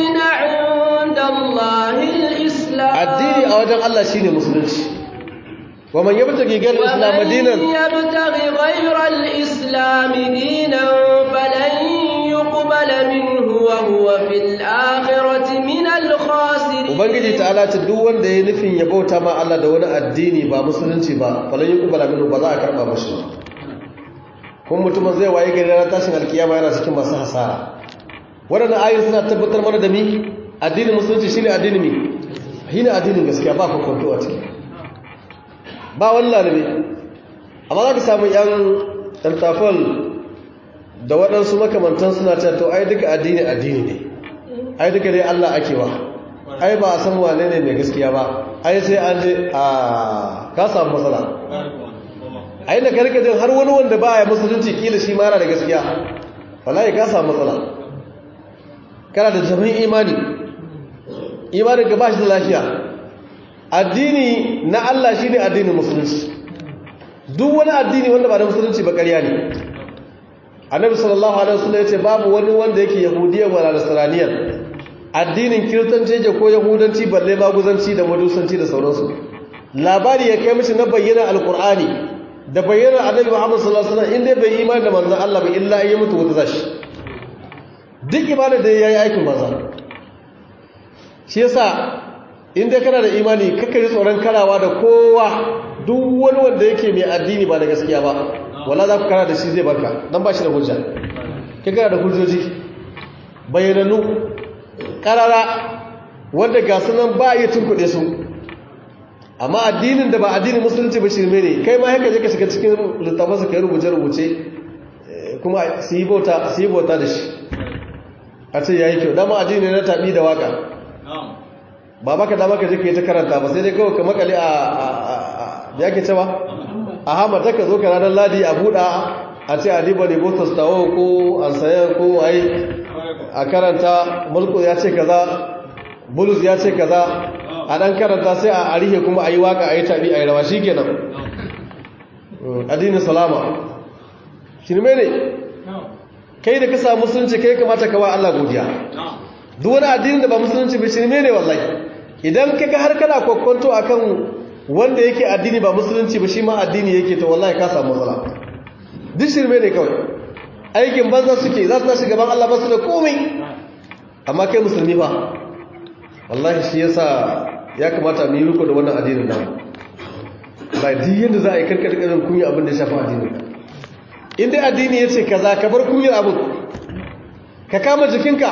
addini a wajen Allah shine musulunci wa man yabtaghi ghayra al-islam dinan yabtaghi ghayra al-islam dinan falan yuqbala minhu wa huwa fil akhirati min al-khasirin ubangiji ta'ala ta duk wanda ya nufin ya bauta ma Allah da wani addini ba musulunci ba falan yuqbala minhu ba za a karba mashi kun mutum zai waye gari ranar tashin alkiyama yana cikin masu hasara waɗannan ayoyi suna tabbatar mana da mi addinin musulunci shine addini mi shine addinin gaskiya ba kwakwato a ciki ba wani lalabe amma za ka samu yan ɗantafon da waɗansu makamantan suna cewa to ai duka addini addini ne ai duka dai Allah ake wa ai ba a san wane ne mai gaskiya ba ai sai an je a ka samu matsala a inda karka jin har wani wanda ba ya musulunci kila shi mara da gaskiya wallahi ka samu matsala kana da jami'in imani imanin ka ba shi da lafiya addini na Allah shine addinin musulunci duk wani addini wanda ba da musulunci ba ƙarya ne annabi sallallahu alaihi wasallam yace babu wani wanda yake yahudiyya wala nasraniyya addinin kiristanci yake ko yahudanci balle maguzanci da madusanci da sauransu labari ya kai mishi na bayyana alqur'ani da bayyana annabi Muhammad sallallahu alaihi wasallam inda bai imani da manzon Allah ba illa ya mutu wata zashi duk ibada da yayi aikin banza shi yasa inda kana da imani kakkari tsoron karawa da kowa duk wani wanda yake mai addini ba da gaskiya ba wala za ku kara da shi zai barka dan ba shi da hujja kai kana da hujjoji bayananu karara wanda ga sunan ba iya tunkuɗe su amma addinin da ba addinin musulunci ba shirme ne kai ma haka je ka shiga cikin littafansa ka yi rubuce-rubuce kuma su yi bauta da shi a ce ya yi kyau dama addini na taɓi da waka ba baka dama ka je ka yi ta karanta ba sai dai kawai ka makale a da yake cewa a hamata ka zo ka ranar ladi a buɗa a ce adiba ne botas tawo ko an sayar ko ai a karanta mulku ya ce kaza bulus ya ce kaza a ɗan karanta sai a arihe kuma a yi waka a yi tabi a yi rawa shi kenan addinin salama shirme ne kai da ka samu musulunci kai kamata ka wa Allah godiya duk wani addinin da ba musulunci ba shirme ne wallahi idan ka ga har kana kwakwanto akan wanda yake addini ba musulunci ba shi ma addini yake to wallahi ka samu matsala duk shirme ne kawai aikin banza suke za su tashi gaban Allah ba su da komai amma kai musulmi ba wallahi shi yasa ya kamata mu yi riko da wannan addinin nan ba duk yanda za a yi karkar karin kunya abin da ya shafi addinin in dai addini ya ce kaza ka bar kunyar abin ka kama jikinka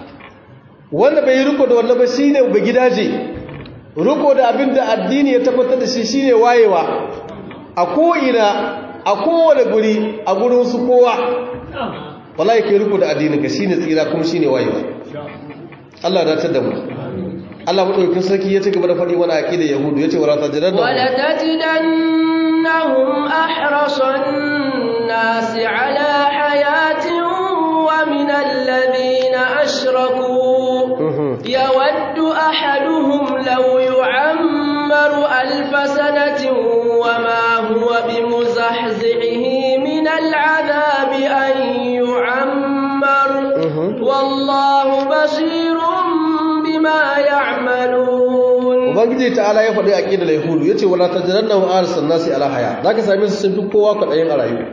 wanda bai yi riko da wannan ba shine ba gidaje riko da abin da addini ya tabbatar da shi shine wayewa a ko'ina a kowane guri a gurin su kowa wallahi kai riko da addinin ka shine tsira kuma shine wayewa Allah ya dace da mu Allah madaukakin sarki ya ci gaba da faɗi wani aqida yahudu yace wala tajidanna wala tajidannahum ahrasan nas ala hayatin wa min alladhina ashraku yawaddu ahaduhum law yu'ammaru alf sanatin wama huwa bimuzahzihi min al'adabi an yu'ammar wallahu basirun bima ya'malun ubangiji ta'ala ya faɗi aqidar yahudu yace wala tajranna wa arsan nasi ala haya zaka same su sun fi kowa kwadayin a rayuwa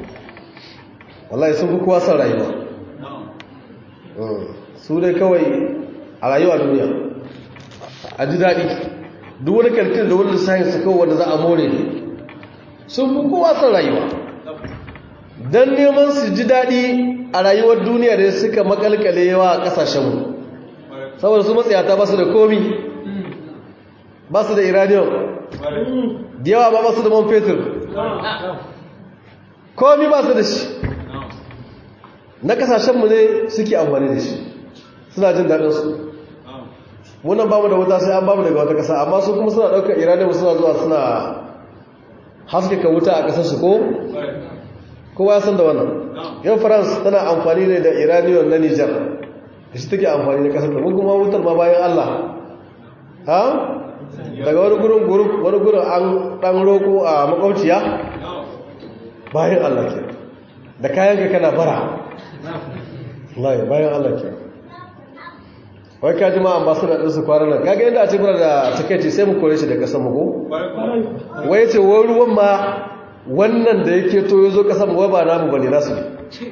wallahi sun fi kowa san rayuwa su dai kawai a rayuwa duniya a ji daɗi duk wani kalkin da wani lissahin su kawai wanda za a more ne sun fi kowa san rayuwa don neman su ji daɗi a rayuwar duniya da suka makalkale yawa a ƙasashenmu saboda su matsayata ba su da komi ba su da iranium da yawa ba ba su da man fetur komi ba su da shi na kasashenmu ne suke amfani da shi suna jin daɗinsu munan ba mu da wuta sai an ba mu daga wata ƙasa amma su kuma suna ɗaukar iranium suna zuwa suna haskaka wuta a ƙasarsu ko kowa ya san da wannan yau france tana amfani ne da iranium na nijar da shi take amfani da kasar mun kuma wutar ma bayan Allah ha daga wani gurin gurin wani gurin an dan roko a makwabciya bayan Allah ke da kayan ka kana bara wallahi bayan Allah ke wai ka ji ma ambassador din su kwanan nan kaga yadda a ce mura da takeici sai mu kore shi da kasar mu ko wai ce wai ruwan ma wannan da yake to yazo kasar mu wai ba namu bane nasu ne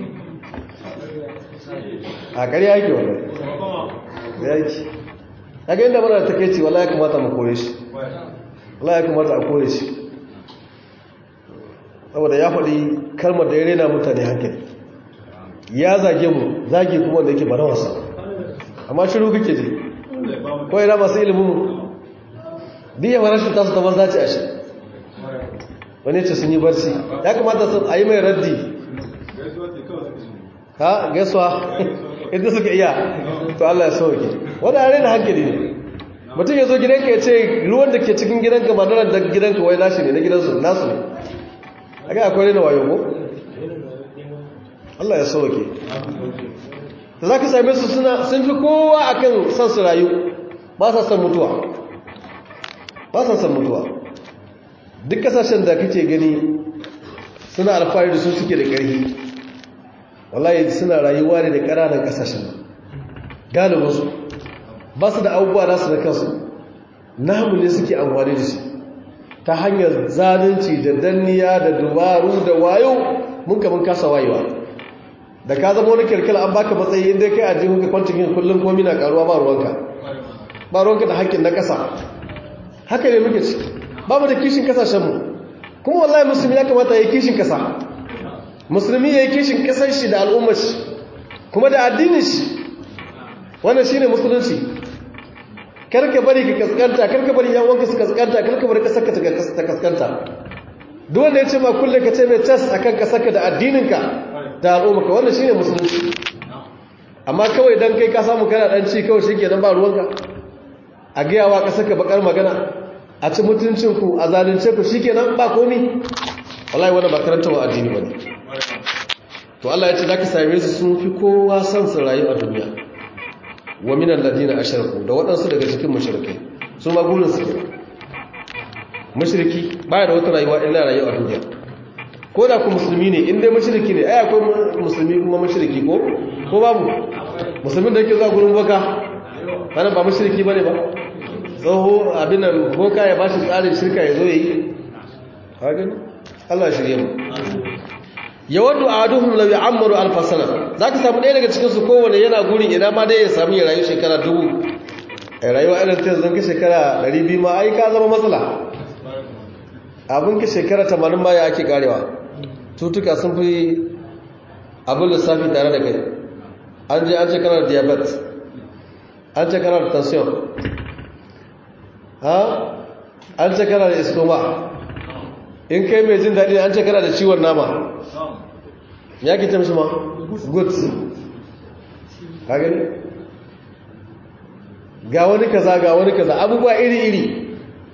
a ƙarya yake wannan ya yake daga inda mana ta kai ce wala ya kamata mu kore shi wala ya kamata a kore shi saboda ya faɗi kalmar da ya rena mutane hankali ya zage mu zage kuma da yake bara wasa amma shiru kake ji ko yana masu ilimin mu duk yawan rashin tasu ta banza ce a shi wani ce sun yi barci ya kamata sun a yi mai raddi ha gaisuwa inda suka iya to Allah ya sauke wanda yare da hankali ne mutum ya zo gidanka ya ce ruwan da ke cikin gidanka ba nan da gidanka wai nashi ne na gidansu nasu ne aka akwai rena wayo ko Allah ya sauke da za ka same su suna sun fi kowa akan san su rayu ba sa san mutuwa ba sa san mutuwa duk kasashen da kake gani suna alfahari da su suke da ƙarfi wallahi suna rayuwa ne da ƙananan kasashen galibinsu ba su da abubuwa nasu da kansu namu ne suke amfani da shi ta hanyar zalunci da danniya da dubaru da wayo mun kamun kasa wayewa da ka zama wani kirkila an baka matsayi inda kai aji muka kwantin yin kullum komi na karuwa ba ruwanka ba ruwanka da haƙƙin na ƙasa haka ne muke ci ba mu da kishin kasashenmu kuma wallahi musulmi ya kamata ya yi kishin ƙasa musulmi ya yi kishin ƙasar shi da al'ummar shi kuma da addinin shi wannan shi ne musulunci karka bari ka kaskanta karka bari yan wanka su kaskanta karka bari kasarka ta kaskanta duk wanda ya ce ma kulle ka ce mai tas akan kasarka da addininka da al'ummarka wannan shine musulunci amma kawai dan kai ka samu kana dan ci kawai shikenan ba ruwanka a gayawa kasarka bakar magana a ci mutuncin ku a zalunce ku shikenan ba komi wallahi wannan ba karanta wa addini bane to Allah ya ce zaka same su sun fi kowa son su rayu a duniya wa minan ladina ashraku da waɗansu daga cikin mushrikai su ma gurin su mushriki baya da wata rayuwa illa rayuwa a duniya ko da ku musulmi ne in dai mushriki ne ai akwai musulmi kuma mushriki ko ko babu musulmin da yake zuwa gurin boka wannan ba mushriki bane ba tsoho abin nan boka ya bashi tsarin shirka ya zo yi haka Allah shirye mu yawaddu ahaduhum law ya'ammaru alf sana zaka samu ɗaya daga cikin su kowanne yana gurin ina ma dai ya samu ya rayu shekara dubu ai rayuwa irin ta yanzu ka shekara 200 ma ai ka zama matsala abin ka shekara 80 ma ya ake karewa tutuka sun fi abin lissafi tare da kai an je an ce kana da diabetes an ce kana da tension ha an ce kana da iskoma in kai mai jin daɗi an ce kana da ciwon nama ya ke ce mishi ma good ka gani ga wani kaza ga wani kaza abubuwa iri-iri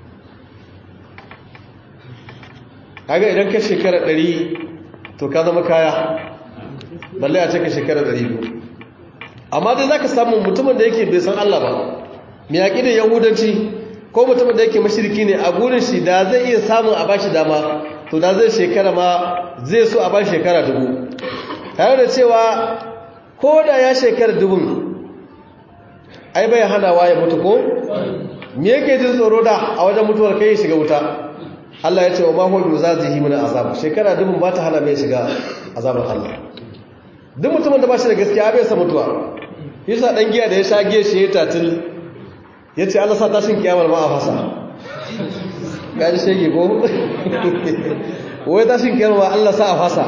kaga idan ka shekara ɗari to ka zama kaya balle a ce ka shekara ɗari biyu amma dai za ka samu mutumin da yake bai san Allah ba mai yaƙi da yahudanci ko mutumin da yake mashirki ne a gurin shi da zai iya samun a bashi dama to da zai shekara ma zai so a bashi shekara dubu tare da cewa ko da ya shekara dubun ai bai hanawa ya mutu ko me yake jin tsoro da a wajen mutuwar kai ya shiga wuta Allah ya ce wa mahu bi zazihi min azab shekara dubun ba ta hana mai shiga azabar Allah duk mutumin da ba shi da gaskiya bai sa mutuwa yasa dan giya da ya sha giya shi ya tatil yace Allah sa tashin kiyamar ma a fasa gaji shege ko wai tashin kiyamar Allah sa a fasa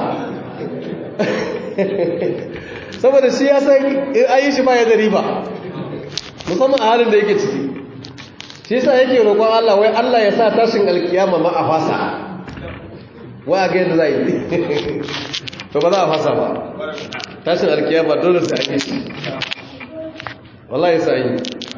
saboda shi ya san in ayi shi ba ya da riba musamman a halin da yake ciki shi yasa yake roƙon Allah wai Allah ya sa tashin alkiyama ma a fasa wai a ga yadda za yi to ba za a fasa ba tashin alkiyama dole sai ake shi wallahi sai yi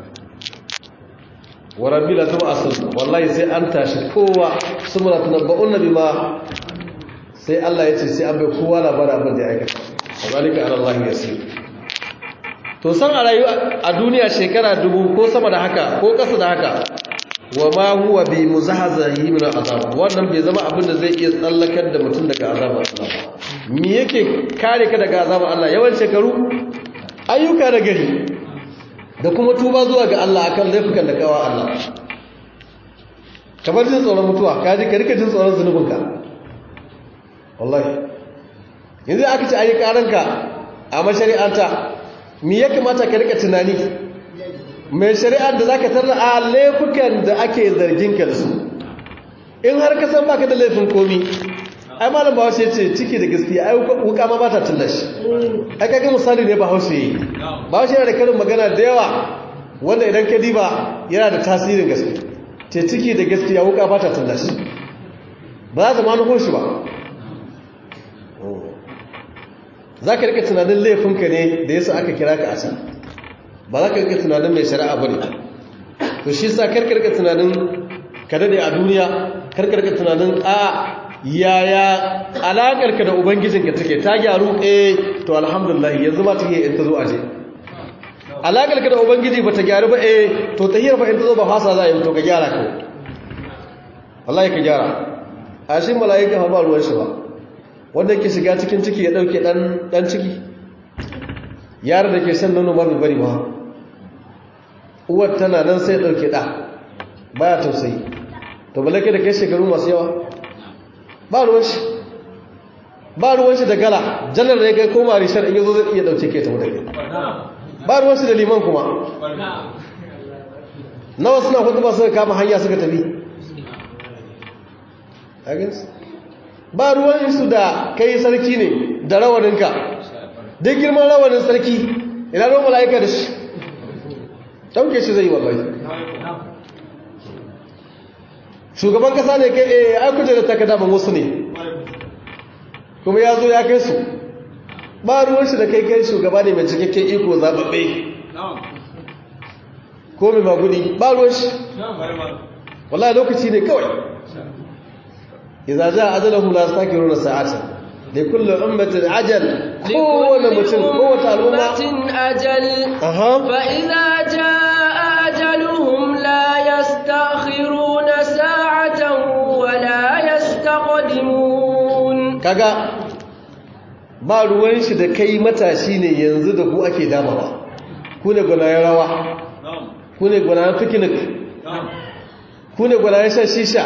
wa rabbi la tub'asun wallahi sai an tashi kowa summa tunabba'un bima sai Allah ya ce sai an bai kowa labarin abin da ya aikata zalika ala Allah yasir to san a rayu a duniya shekara dubu ko sama da haka ko kasa da haka wa ma huwa bi muzahzahi min azab wannan bai zama abin da zai iya tsallakar da mutum daga azabar Allah me yake kare ka daga azabar Allah yawan shekaru ayyuka da gari da kuma tuba zuwa ga Allah akan laifukan da kawa Allah kamar jin tsoron mutuwa ka ji ka rika jin tsoron zunubinka wallahi yanzu aka ce ayi karanka a mashari'anta me ya kamata ka rika tunani mai shari'ar da zaka tarra a laifukan da ake zargin ka da su in har ka san baka da laifin komi ai malam bahaushe ce ciki da gaskiya ai wuka ma ba ta tullashi ai kaga misali ne bahaushe yi bahaushe yana da karin magana da yawa wanda idan ka diba yana da tasirin gaske ce ciki da gaskiya wuka ba ta tullashi ba za ta ma nufo shi ba za ka rika tunanin laifinka ne da yasa aka kira ka a can ba za ka rika tunanin mai shari'a ba ne to shi sa karka rika tunanin ka dade a duniya karka rika tunanin a yaya alakarka da ubangijinka take ta gyaru eh to alhamdulillah yanzu ma take in ta zo aje alakarka da ubangiji ba ta gyaru ba eh to tahiyar fa in ta zo ba fasa za a yi to ka gyara ka wallahi ka gyara a shi mala'ika ba ruwan shi ba wanda ke shiga cikin ciki ya dauke dan dan ciki yaron da ke shan nono ma bai bari ba uwar tana nan sai ya dauke da baya tausayi to balake da kai shekaru masu yawa ba ruwan shi ba ruwan shi da gala janar da ya kai koma rishar in yazo zai iya dauke kai ta wuta kai ba ruwan shi da liman kuma nawa suna hudu ba suka kama hanya suka tafi ba ruwan su da kai sarki ne da rawaninka duk girman rawanin sarki ina ruwan mala'ika da shi ɗauke shi zai yi wallahi shugaban kasa ne kai eh ai kuje da takarda ban wasu ne kuma ya zo ya kai su ba ruwan shi da kai kai shugaba ne mai cikakken iko zababbe ko mai magudi ba ruwan shi wallahi lokaci ne kawai idza jaa ajaluhum la yastakiruna sa'atan li kulli ummatin ajal kowane mutum kowace al'umma ajal aha fa idza jaa ajaluhum la yastakhiruna sa'atan wa la yastaqdimun kaga ba ruwan shi da kai matashi ne yanzu da ku ake damawa ku ne gwanayen rawa ku ne gwanayen picnic ku ne gwanayen shan shisha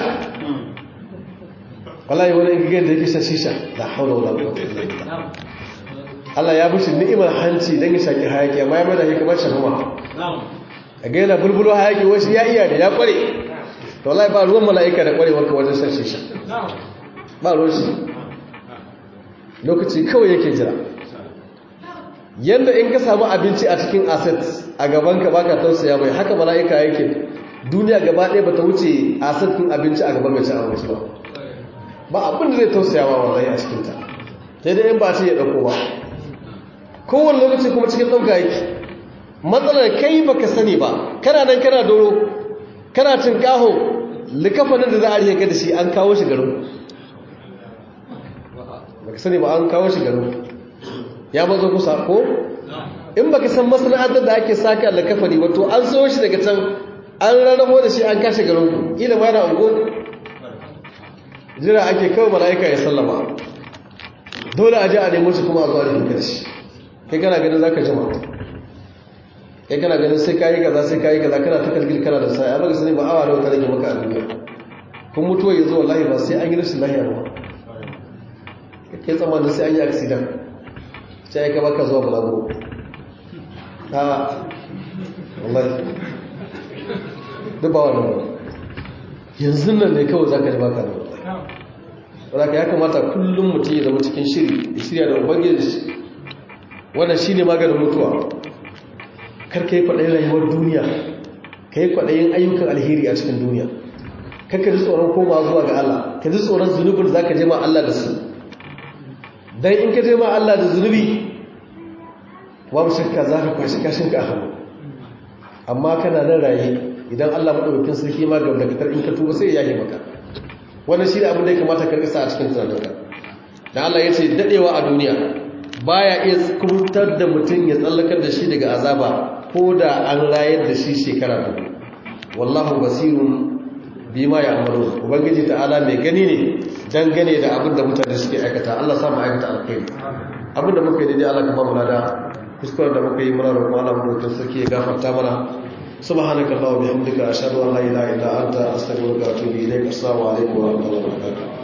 wallahi wani gigan da yake shan shisha la haula wala quwwata illa billah Allah ya bishi ni'imar hanci dan ya shaki hayaki amma ya mada shi kamar shahuma a ga yana bulbulo hayaki wasu ya iya da ya kware to wallahi ba ruwan mala'ika da kwarewar ka wajen shan shisha ba ruwan shi lokaci kawai yake jira yanda in ka samu abinci a cikin asset a gaban ka baka tausaya mai haka mala'ika yake duniya gaba ɗaya bata wuce asset din abinci a gaban mai ci abinci ba ba abin da zai tausaya wa wallahi a cikin ta sai dai in ba ce ya dauko ba kowane lokaci kuma cikin ɗauka yake matsalar kai baka sani ba kana nan kana doro kana cin kaho likafanin da za a rihe ka da shi an kawo shi garin baka sani ba an kawo shi garin ya bazo kusa ko in baka san masana'antar da ake saka likafani wato an so shi daga can an rarrabo da shi an kashe garin ku ila ma yana ungo jira ake kawo mala'ika ya sallama dole a je a nemo shi kuma a zuwa rikin karshe kai kana ganin za ka jima kai kana ganin sai kayi kaza sai kayi kaza kana ta kalgil kana da sai amma sani ba awa nawa ta rage maka a duniya kun mutuwa ya zo wallahi ba sai an yi rashin lahiya ba kai tsammanin sai an yi accident sai ka baka zuwa balaguro a wallahi duk ba wannan ba yanzu nan ne kawai za ka ji baka da wallahi wadda ya kamata kullum mutum ya zama cikin shiri ya shirya da ubangiji da shi wannan shi ne maganin mutuwa kar ka yi kwaɗayin rayuwar duniya ka yi kwaɗayin ayyukan alheri a cikin duniya kar ka ji tsoron koma zuwa ga Allah ka ji tsoron zunubin da za ka je ma Allah da su don in ka je ma Allah da zunubi babu shakka za ka kwashi kashin ka hannu amma kana nan raye idan Allah maɗaukakin sarki ma gaba da in ka tuba sai ya yi maka wannan shi ne abin da ya kamata ka risa a cikin tunaninka da Allah ya ce daɗewa a duniya baya iya kubutar da mutum ya tsallakar da shi daga azaba ko da an rayar da shi shekara dubu wallahu basirun bima ya amaru ubangiji ta'ala mai gani ne dangane da abin da mutane suke aikata Allah sa mu aikata alkhairi abin da muka yi daidai Allah ka ba mu lada kuskuren da muka yi muna roƙon Allah mu roƙon sarki ya gafarta mana subhanaka allahumma bihamdika ashhadu an la ilaha illa anta astaghfiruka wa atubu ilaik assalamu alaikum wa rahmatullahi wa barakatuh